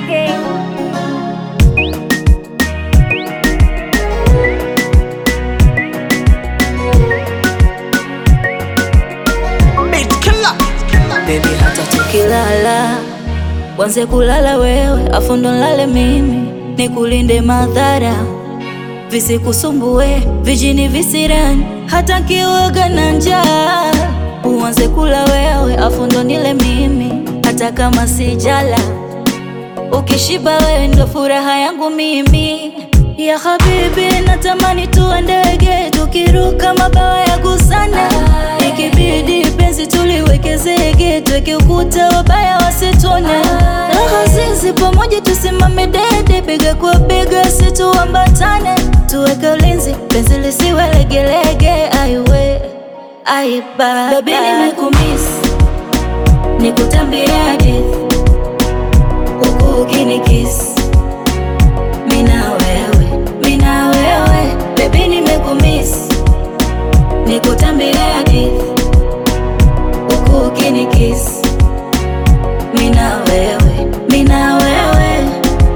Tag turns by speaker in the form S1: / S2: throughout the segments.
S1: again.
S2: Beat killer.
S3: Baby, hata tukilala wanze kulala wewe, afu ndo nlale mimi, nikulinde madhara visikusumbue, vijini visirani, hata kiwoga na njaa. Uanze kula wewe, afu ndo nile mimi, hata kama sijala. Ukishiba wewe ndo furaha yangu mimi ya habibi, natamani tuwe ndege tukiruka mabawa ya gusana, ikibidi penzi tuliweke zege, tuweke ukuta wabaya wasitone, raha zizi pamoja tusimame dede, bega kwa bega situambatane, tuweke ulinzi penzi lisiwe legelege, aiwe aiba baby, nimekumiss nikutambie hadithi huku ukinikiss mina wewe mina wewe bebi nimekumiss nikutambie hadithi huku ukinikiss mina wewe mina wewe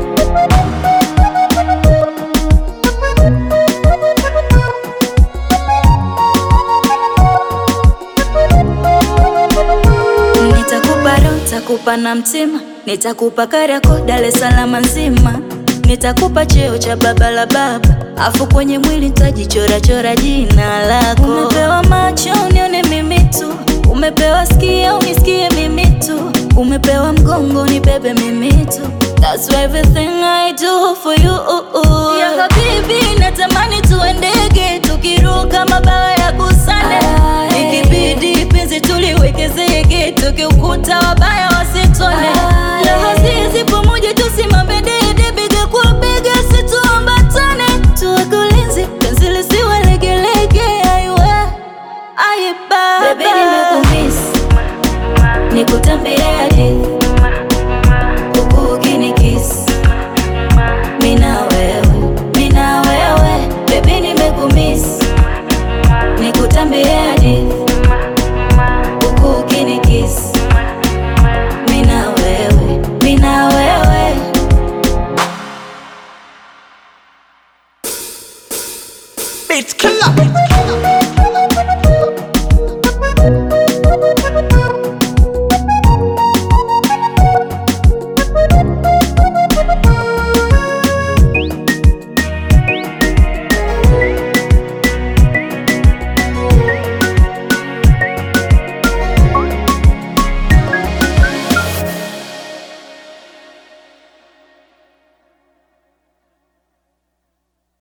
S3: Nitakupa roho, nitakupa na mtima, nitakupa Kariakoo, Dar es Salaam nzima, nitakupa cheo cha baba la baba, afu kwenye mwili nitajichora chora jina lako. Umepewa macho unione mimi tu, umepewa sikio unisikie mimi tu, umepewa mgongo nibebe mimi tu. That's why everything I do for you. Ya habibi, natamani tuwe ndege tukiruka mabawa ya gusane, ikibidi penzi tuliweke zege, tukiukuta wabaya wasitone,